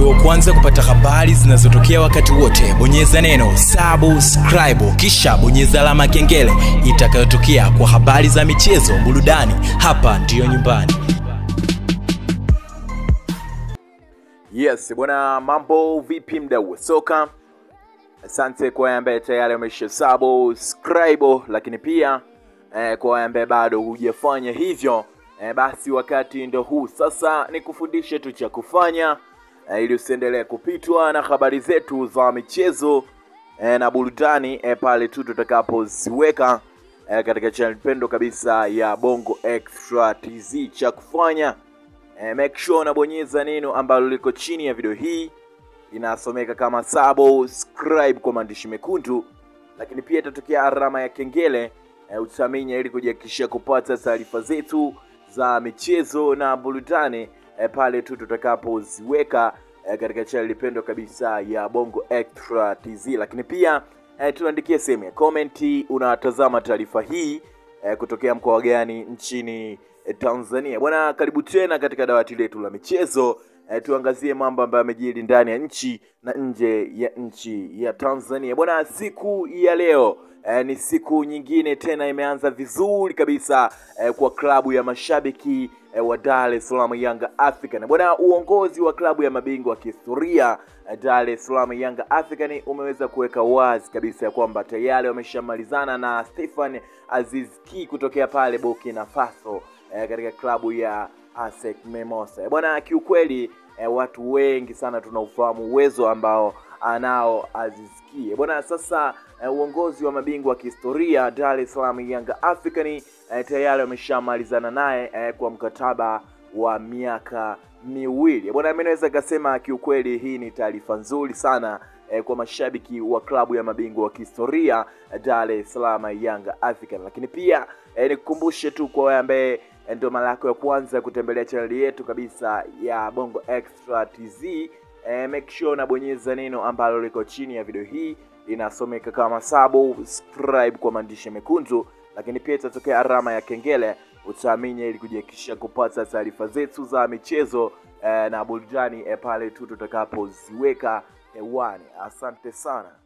uwe wa kwanza kupata habari zinazotokea wakati wote bonyeza neno subscribe kisha bonyeza alama ya kengele itakayotokea kwa habari za michezo burudani hapa ndiyo nyumbani Yes, bwana, mambo vipi mdau wa soka? Asante kwa wale ambaye tayari amesha subscribe, lakini pia eh, kwa wale ambaye bado hujafanya hivyo eh, basi wakati ndo huu sasa, ni kufundishe tu cha kufanya eh, ili usiendelee kupitwa na habari zetu za michezo eh, na burudani eh, pale tu tutakapoziweka eh, katika channel pendo kabisa ya Bongo Extra TZ. Cha kufanya eh, make sure unabonyeza neno ambalo liko chini ya video hii inasomeka kama subscribe kwa maandishi mekundu, lakini pia itatokea alama ya kengele eh, utaminya ili kujihakikishia kupata taarifa zetu za michezo na burudani eh, pale tu tutakapoziweka eh, katika channel pendwa kabisa ya Bongo Extra TZ, lakini pia eh, tuandikie sehemu ya komenti unatazama taarifa hii eh, kutokea mkoa gani nchini eh, Tanzania. Bwana, karibu tena katika dawati letu la michezo eh, tuangazie mambo ambayo yamejiri ndani ya nchi na nje ya nchi ya Tanzania. Bwana, siku ya leo eh, ni siku nyingine tena imeanza vizuri kabisa eh, kwa klabu ya mashabiki eh, wa Dar es Salaam Yanga African. Bwana, uongozi wa klabu ya mabingwa wa kihistoria eh, Dar es Salaam Yanga African umeweza kuweka wazi kabisa ya kwamba tayari wameshamalizana na Stefan Aziz Ki kutokea pale Burkina Faso eh, katika klabu ya ASEC Mimosas. Eh, Bwana, kiukweli eh, watu wengi sana tunaufahamu uwezo ambao anao Aziz Ki. Eh, Bwana, sasa eh, uongozi wa mabingwa wa kihistoria Dar es Salaam Yanga African eh, tayari wameshamalizana naye eh, kwa mkataba wa miaka miwili. Eh, Bwana, mimi naweza kasema kiukweli hii ni taarifa nzuri sana eh, kwa mashabiki wa klabu ya mabingwa wa kihistoria eh, Dar es Salaam Yanga African, lakini pia eh, nikukumbushe tu kwa wewe ambaye eh, ndio mara yako ya kwanza kutembelea chaneli yetu kabisa ya Bongo Extra TZ eh, make sure unabonyeza neno ambalo liko chini ya video hii linasomeka kama subscribe kwa maandishi mekundu, lakini pia itatokea alama ya kengele utaaminya ili kujihakikisha kupata taarifa zetu za michezo eh, na burudani eh, pale tu tutakapoziweka hewani. Asante sana.